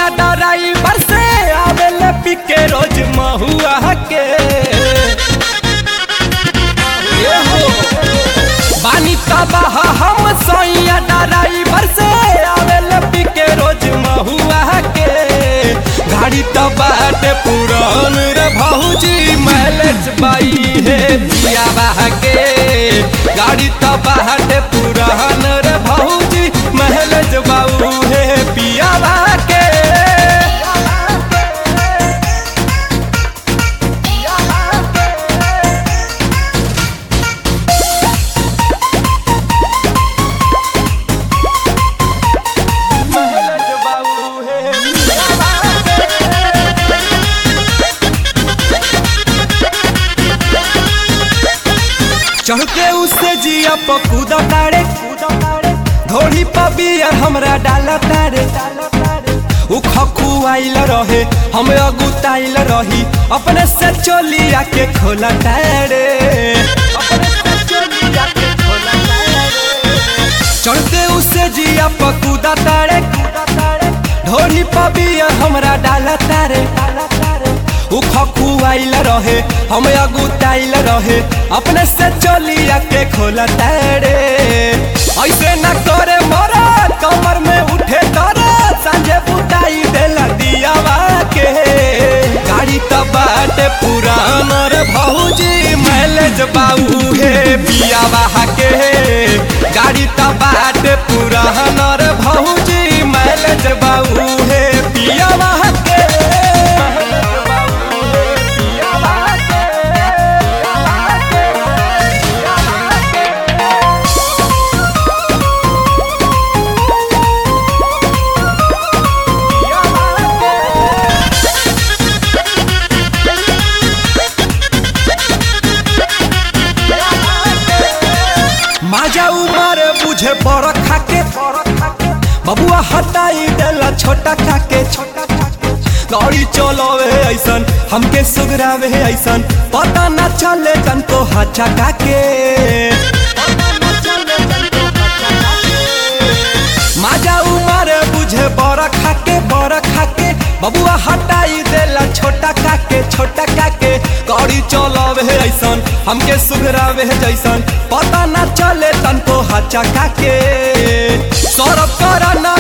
सैया ड्राइवर से आवेले पिके रोज महुआ के ए हो बानी तबाह हम सैया ड्राइवर से आवेले पिके रोज महुआ के गाड़ी तो बाटे पुरान रे भौजी मैलेज बाई हे पिया के गाड़ी तो बाटे पुरान रे भौजी मैलेज बाऊ हे पिया के मैलेज बाऊ हे चढ़ के उससे जिया पकूदा तारे धोड़ी पबियर हमरा डाला तारे उ खखुआइल रहे हम अगुताइल रही अपने से चोलिया के खोला तारे अपने से चोलिया के खोला तारे चढ़ते उसे जिया पकूदा तारे ढोली पबियर हमरा डाला तारे उ खखुआइल रहे हम अगुताइल रहे अपने से चोलिया के खोला तारे ऐसे न करे मरा कमर में उठे तारा संजे बुताई देला दियावा के गाड़ी तो बाटे पुरान रे भौजी मैलेज बाऊ हे पियावा के गाड़ी तो बाटे पुरान रे भौजी मैलेज बाऊ हे पियावा के माजा उमर बुझे बड़ खाके बबुआ हटाई देला छोटा खाके गाड़ी चलावे ऐसन हमके सुगरावे ऐसन पता न चले जन को हचा काके माजा उमर बुझे बड़ खाके बड़ खाके बबुआ हटाई देला छोटा काके छोटा काके गाड़ी चलावे ऐसन हमके सुगरावे जैसन पता न चले तनको हचा काके सौरभ करा ना